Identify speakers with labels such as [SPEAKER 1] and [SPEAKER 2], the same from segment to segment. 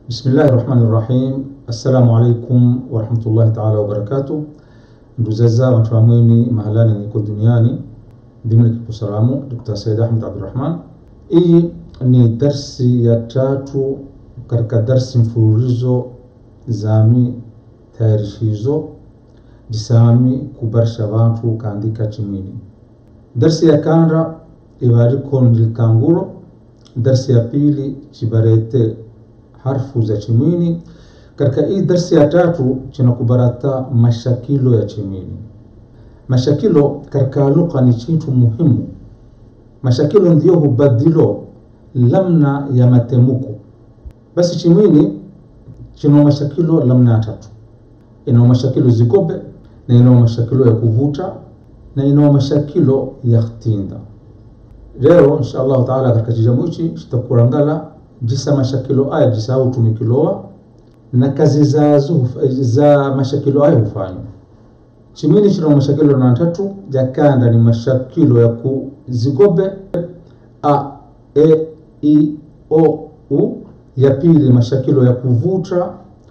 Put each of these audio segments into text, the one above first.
[SPEAKER 1] Bismillahi rahmani rahim. Assalamu alaikum warahmatullahi taala wabarakatuh. Nduzaza watu wa mwini mahalani niko duniani dimni kipo salamu Dr. Said Ahmed Abdurrahman. Hii ni darsi ya tatu katika darsi mfululizo zami tayarishizo jisami kubarisha bantu kaandika chimwini. Darsi ya kanda ibariko nilikanguro. Darsi ya pili chibarete harfu za chimwini. Katika hii darsi ya tatu chinakubarata mashakilo ya chimwini. Mashakilo katika lugha ni chintu muhimu. Mashakilo ndio hubadilo lamna ya matemuko. Basi chimwini chino mashakilo lamna ya tatu, ina mashakilo zigobe na ina mashakilo ya kuvuta na ina mashakilo ya khtinda. Leo insha Allah taala katika kijamu hichi tutakurangala jisa mashakilo aya jisa au tumikiloa na kazi za za mashakilo aya hufanywa chimini chino mashakilo na tatu jakanda ni mashakilo ya kuzigobe a e i o u ya pili mashakilo ya kuvuta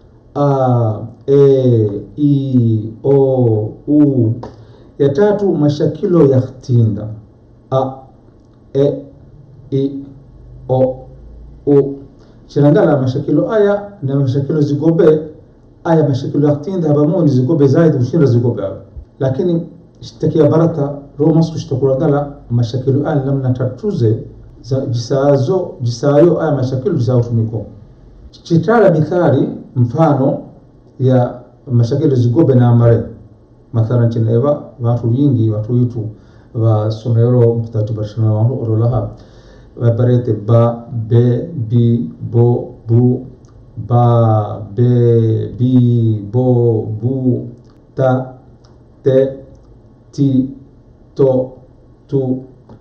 [SPEAKER 1] a e i o u ya tatu mashakilo ya khtinda a e i o u chirangala mashakilo aya na mashakilo zigobe aya mashakilo ya khtinda habamoni zigobe zaidi kushinda zigobe aya lakini shtakia barata ro masu shtakurangala mashakilo aya namna tatuze za jisazo jisayo aya mashakilo jisao tumiko chitala mithali mfano ya mashakilo zigobe na amare mathalan chineva watu wingi watu witu wasomero mutatubarishana wantu orolaha vaparete ba be bi bo bu ba be bi bo bu ta te ti to tu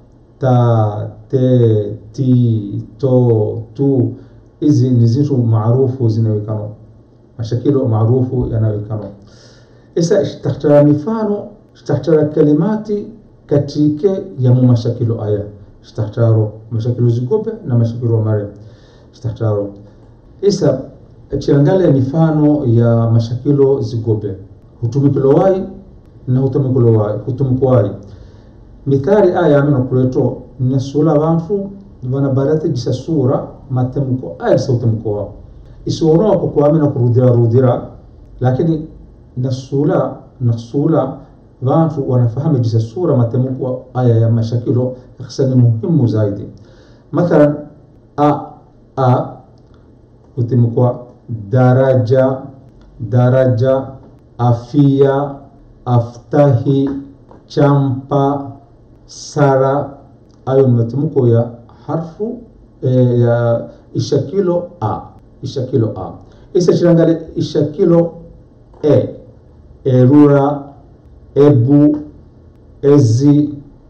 [SPEAKER 1] ta te ti to tu hizi ni zitu maarufu zinawekano mashakilo maarufu yanawekano isa ishtahtara mifano ishtahtara kalimati katike ya mu mashakilo aya ishtahtaro mashakilo zigobe na mashakilo mare ishtahtaro isa chiangale mifano ya mashakilo zigobe hutumikilo wai na hutumikilo wai hutumiko wai mithali aya amino kuleto nesula bantu vana barate jisa sura matemuko aya jisa hutumiko wao isiwono wako kuamina kurudhira rudhira lakini nasula nasula vantu wanafahamu jisa sura matemuko aya ya mashakilo hasa ni muhimu zaidi mathalan a a hutimikwa daraja daraja afia aftahi champa sara ayo ni matemuko ya harfu e, ya ishakilo a ishakilo a isa chirangale ishakilo e erura ebu ezi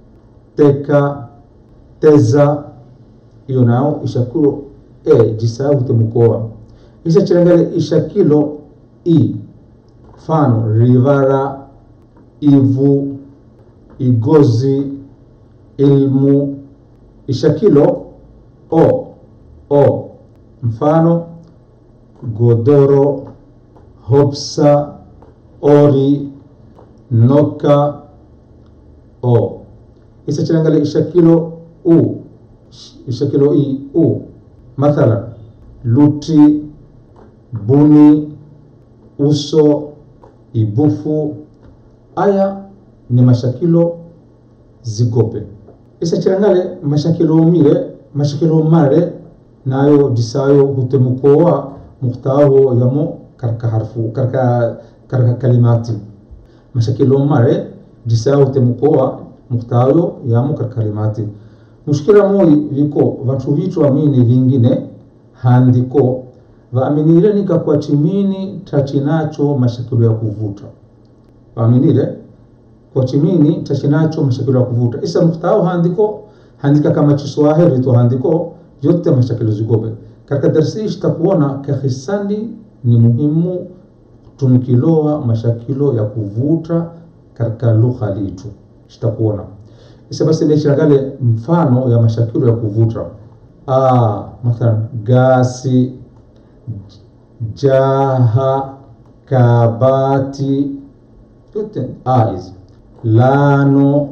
[SPEAKER 1] teka teza iyo nao ishakilo e jisahau temukoa isa chirangale ishakilo i mfano rivara ivu igozi ilmu ishakilo o o mfano godoro hopsa ori noka o isa chirangale ishakilo u ishakilo i u mathalan luti buni uso ibufu aya ni mashakilo zigobe isa chirangale mashakilo mire mashakilo mare nayo jisayo hutemukowa mukhtaho yamo karka harfu karka karka kalimati mashakilo mare jisayo hutemukowa mukhtayo yamo karka kalimati mushkila moi viko vantu vitu amini vingine handiko vaaminire nika kwa chimini tachinacho mashakilo ya kuvuta vaaminire kwa chimini tachinacho mashakilo ya kuvuta isa muftao handiko handika kama chiswahili tu handiko yote mashakilo zigobe katika darsi hii tutakuona kahisani ni muhimu tumikiloa mashakilo ya kuvuta katika lugha litu tutakuona isa basi nishagale mfano ya mashakilo ya kuvuta ah, mathalan gasi jaha kabati yote a hizi lano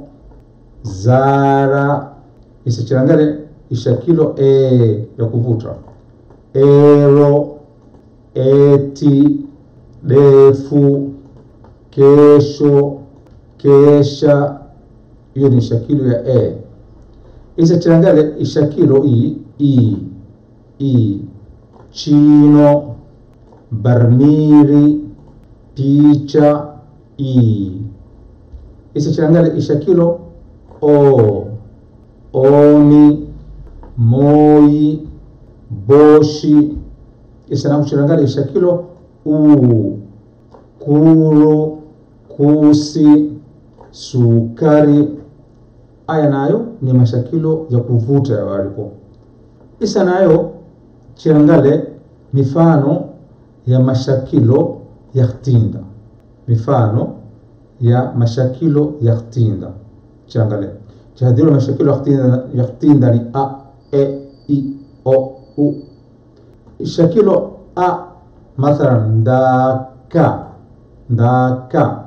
[SPEAKER 1] zara isichangale ishakilo e ya kuvuta ero eti defu kesho kesha hiyo ni shakilo ya e isachangale ishakilo i i i chino barmiri picha i isachangale ishakilo o oni moi boshi isanakuchangale ishakilo u kuro kusi sukari aya nayo ni mashakilo ya kuvuta ya waliko isa nayo chirangale mifano ya mashakilo ya khtinda mifano ya mashakilo ya khtinda chirangale chihadhiro mashakilo ya khtinda ya khtinda ni a e i o u shakilo a mathalan ndaka ndaka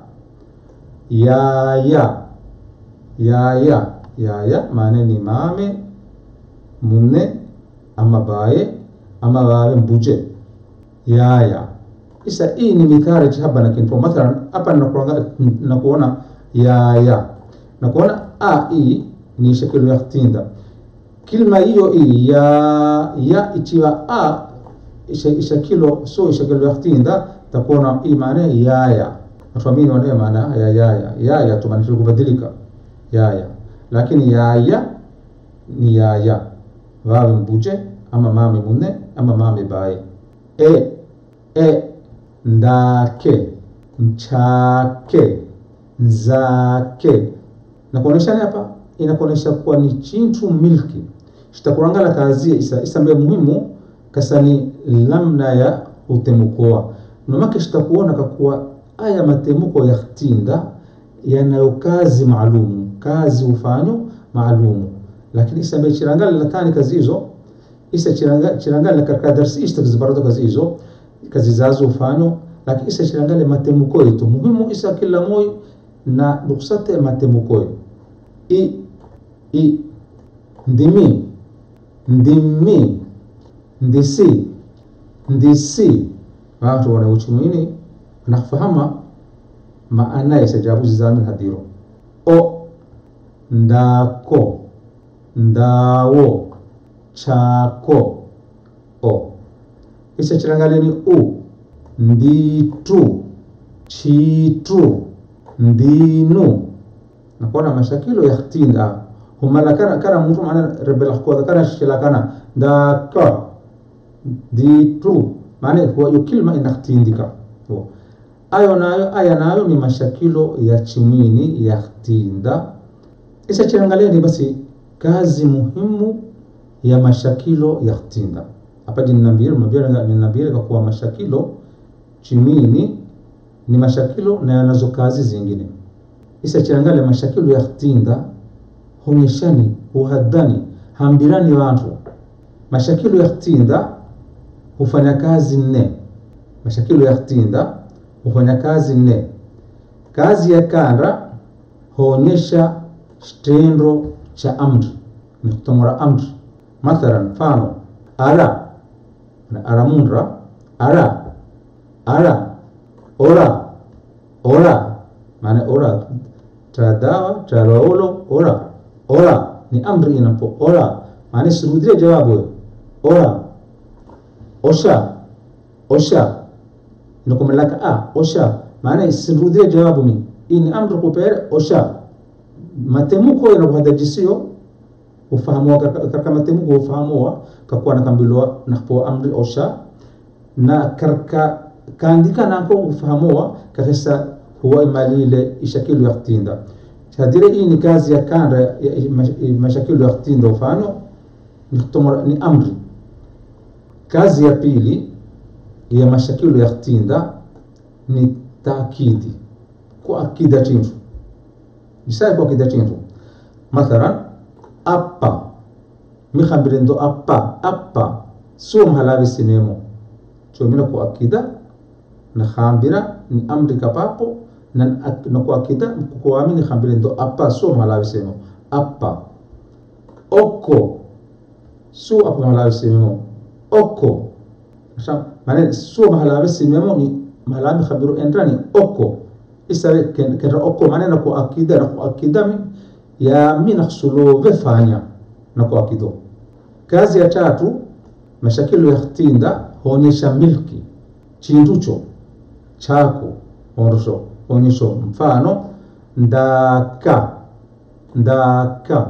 [SPEAKER 1] yaya yaya yaya maana ni mame munne ama baye ama babe mbuje yaya isa hii ni mithali hapa na kinto mathalan hapa nakuanga nakuona yaya nakuona a hii ni shakilo ya khtinda kilma hiyo hii ya ya ichiwa a ishakilo so ishakilo ya khtinda takuona hii maana yaya natuamini wanayo maana ya yaya yaya tumaanisha kubadilika yaya lakini yaya ni yaya wawe mbuje ama mame munne ama mame baye e e ndake mchake nzake nakuonesha hapa inakuonesha kuwa ni chintu milki shitakurangala kazi isa isa mbe muhimu kasani lamna ya utemukoa nomake shitakuona kakuwa aya matemuko ya khtinda yanayo kazi maalumu kazi ufanyo maalumu lakini isa mbe chirangala latani kazi hizo isa chirangala, chirangala katika darsi ishta zibarado kazi hizo kazi zazo ufanyo lakini isa chirangale matemuko yetu muhimu isa kila moyo na ruksate matemuko i i ndimi ndimi ndisi ndisi watu wana uchumini nakufahama maana ya sajabu zamin hadiro o ndako ndawo chako o isa chirangaleni u nditu chitu ndinu nakuona mashakilo ya khtinda humala kana kana mtu maana rebel kwa kana shikila kana ndaka ditu maana huwa hiyo kilma inakhtindika ayo nayo aya nayo ni mashakilo ya chimini ya khtinda isa chiangalieni basi kazi muhimu ya mashakilo ya khtinda hapa jinambiri mabira ninambiri kwa kuwa mashakilo chimini ni mashakilo na yanazo kazi zingine isa chiangale mashakilo ya khtinda hunyeshani huhadhani hambirani watu mashakilo ya khtinda hufanya kazi nne mashakilo ya khtinda hufanya kazi nne kazi ya kanda huonyesha kitendo cha amri ni kutomora amri mathalan mfano ara na aramundra ara ara ora ora maana ora tadawa taraulo ora ora ni amri inapo ora maana sirudie jawabu ora osha osha ndokumelaka a osha maana sirudie jawabu mi ini amri kupere osha matemuko yanakuhadajisiyo ufahamuwa karka matemuko ufahamuwa kakuwa nakambilwa nakpo amri osha na karka kaandika nako ufahamuwa kakesa huwa imalile ishakilu ya khtinda hadire hii ni kazi ya kanda ya mashakilu ya khtinda ufano ni, ni amri kazi ya pili ya mashakilu ya khtinda ni taakidi kuakida chintu jisai kuakida chintu mathalan appa mikhambire ndo appa appa sio mhalavi sinemo chomina ku akida na khambira ni amri kapapo na na ku akida kukuamini khambira ndo apa so malawi semo apa oko su apa malawi semo oko maana su malawi semo ni malawi khabiru endrani oko isawe kenda oko maana na ku akida na ku akida mi ya mi nakhsulove fanya na ku akido kazi ya tatu mashakilo ya khtinda huonyesha milki chinducho chako ondosho onyesho mfano ndaka ndaka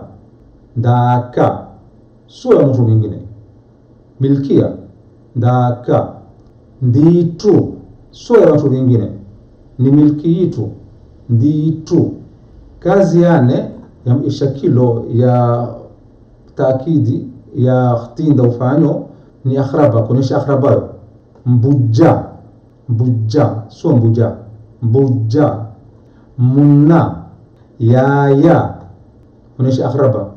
[SPEAKER 1] ndaka sio ya mtu mwingine milkia ndaka nditu sio ya watu wengine ni milki yitu nditu kazi yane ya shakilo ya taakidi ya khtinda ufanyo ni akhraba kuonyesha akhrabayo mbuja mbuja sio mbuja mbuja munna yaya kuonyesha akhraba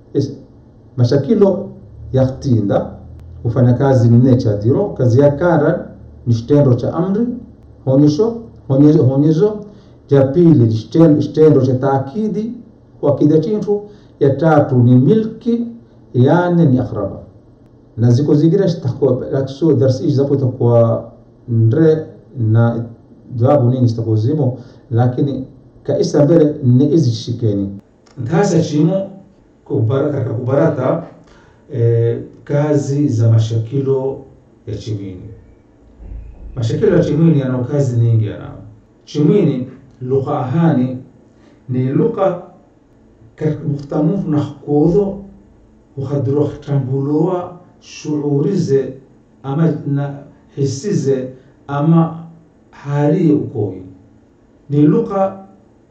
[SPEAKER 1] mashakilo ya khtinda hufanya kazi nne cha diro kazi ya kara ni kitendo cha amri honyesho honyezo ya pili kitendo cha taakidi kuakida chintu ya tatu ni milki yani ni akhraba na ziko zingine zitakuwa darsi hizi zapo itakuwa ndre na jawabu nini zitakuwa zimo lakini kaisa mbele ni hizi shikeni ntasa chimo katika kubarata eh, kazi za mashakilo ya chimini mashakilo ya chimini yana kazi nyingi yanao chimini lugha ahani ni lugha mukhtamufu na kodho ukhadiro tambuloa shuurize ama na hisize ama hali ukoyi ni lugha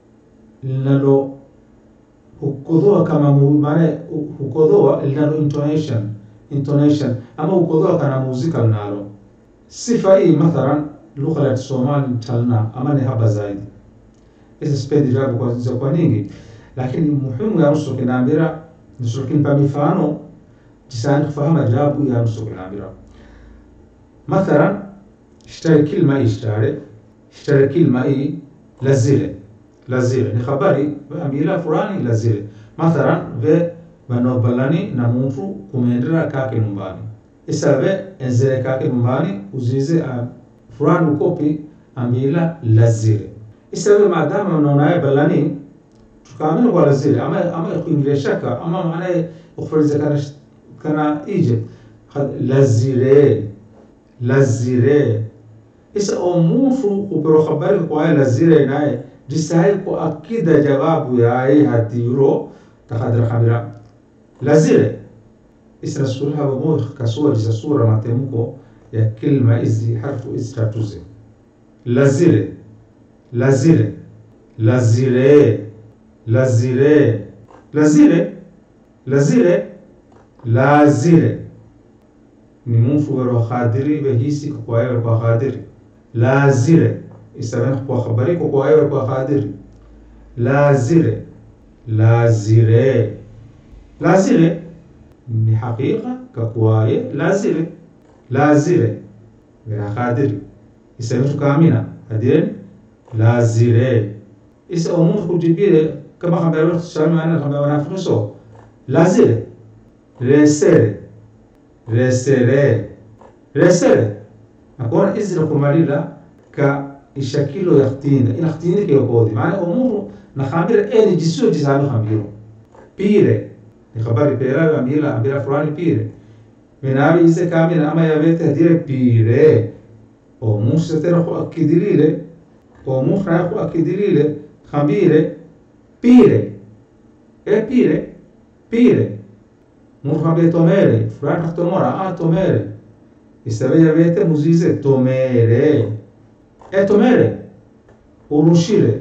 [SPEAKER 1] linalo hukodhoa kama maana hukodhoa linalo intonation intonation ama hukodhoa kana muzika linalo sifa hii mathalan lugha ya Kisomali talna ama ni haba zaidi hizi sipendi jawabu kwa za kwa nyingi lakini muhimu ya nusu kinaambira nusu kinpa mifano jisani kufahamu jawabu ya nusu kinaambira mathalan ishtari kilma ishtari ishtari kilma hii lazile lazile ni habari amila fulani lazile mathalan ve banobalani na mtu kumendera kake nyumbani isabe enzere kake nyumbani uzize fulani ukopi amila lazile isabe maadama unaonaye balani tukaamini kwa lazile ama ama kuingilia shaka ama maana ukufariza kana kana ije lazile lazile isa omuntu upero habari kwa lazile naye jisai ko akida jawabu yaye hatiro takadra khamira lazile isna sura mo kasura jisa sura matemko ya kilma hizi harfu hizi tatuze lazile lazile lazile lazile lazile lazile lazile ni mtu wero khadiri behisi kwa yeye kwa khadiri lazile isabana kwa habari kwa yeye kwa khadiri lazile lazile lazile ni hakika kakwaye lazile lazile bila khadiri isabana tukamina hadiren lazile isa umuntu kujibire kama habari shama ana kama wanafunso lazile resere resere resere akona izra kumalila ka ishakilo yaktinda ina ktinda ke yokodi maana umuntu na khamira eni jisu jisabe khamiro pire ni khabari pera amila amila fulani pire menabi ise kamina ama yavete hadire pire o musa tera ko akidirile o musa ko akidirile khambire pire e pire pire murhabe tomere fulani tomora a tomere isabe avete muzize tomere e tomere urushire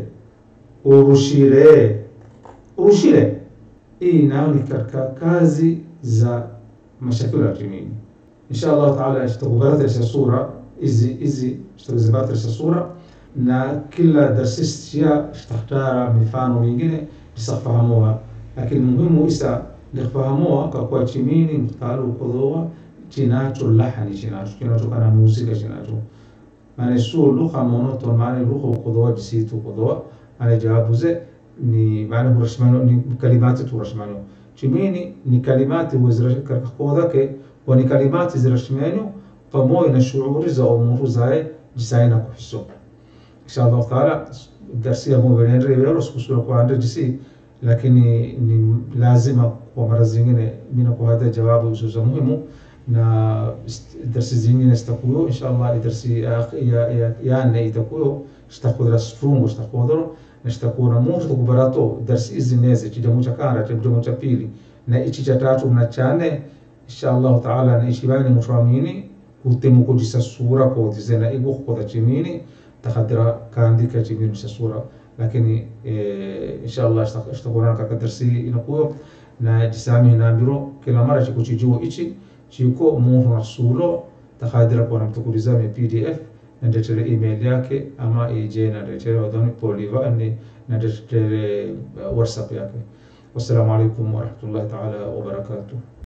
[SPEAKER 1] urushire urushire hii nayo ni katika kazi za mashakilo ya kimini insha Allah taala tutakubadilisha sura hizi hizi tutazibadilisha sura na kila darsistia tutakhtara mifano mingine isafahamuha lakini muhimu isa lifahamuha kwa kuwa chimini mtaalo kodhoa chinacho lahani chinacho kinachokana muzika chinacho maana sio lugha monoton maana lugha ukodoa jisitu ukodoa maana jawabuze ni maana hurashmano ni kalimati turashmano chimini ni kalimati wazirakodake wa ni kalimati zirashmano pamoja na shughuli za umuru zae jisaina kuhiso inshallah taala darsi ya mwenendo yero sikusura kwa ande jisi lakini ni lazima kwa mara zingine mina kwa hada jawabu za muhimu na darsi zingine zitakuyo inshallah darsi ya ya ya ne itakuyo zitakuwa fungo zitakuwa na zitakuwa na mtu kubarato darsi hizi neze chijamu cha kara chijamu cha pili na ichi cha tatu na chane inshallah taala na ichi bani mufamini utemu kujisa sura kwa tizena igu kwa chimini takhadira kaandika chimini sa sura lakini inshallah ishtakurana kaka darsi inakuyo na jisami nambiro kila mara chiko chijuo ichi chiko mungu rasulo takhadira kwa namtukuliza me pdf na ndetere email yake ama ije na ndetere wadoni poliva ni na ndetere whatsapp yake wassalamu alaikum warahmatullahi taala wabarakatuh